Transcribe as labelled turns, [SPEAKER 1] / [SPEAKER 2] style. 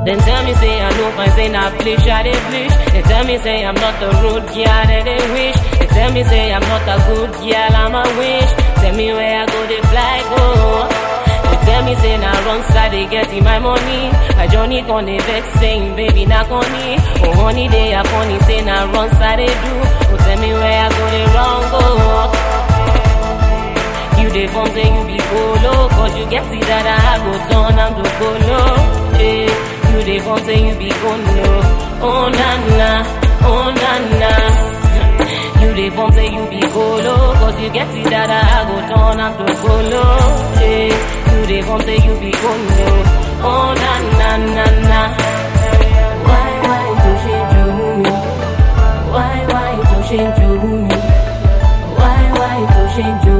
[SPEAKER 1] Then tell me say I know fine, say na bleach, I dey bleach. They tell me say I'm not the road girl that they wish. They tell me say I'm not a good girl, I'm a wish. Tell me where I go, they fly go. They tell me say na wrong side they getting my money. My journey con dey vex saying baby na conny. Oh honey they are funny say na wrong side they do. Oh tell me where I go, they wrong go. You dey form say you be polo Cause you get it that I go turn am to polo hey, You dey form say you be polo Oh na na, oh na na You dey form say you be polo Cause you get it that I go turn am to polo hey, You dey form say you be polo Oh na na na na Why, why to change me? Why, why to change me? Why, why to change me?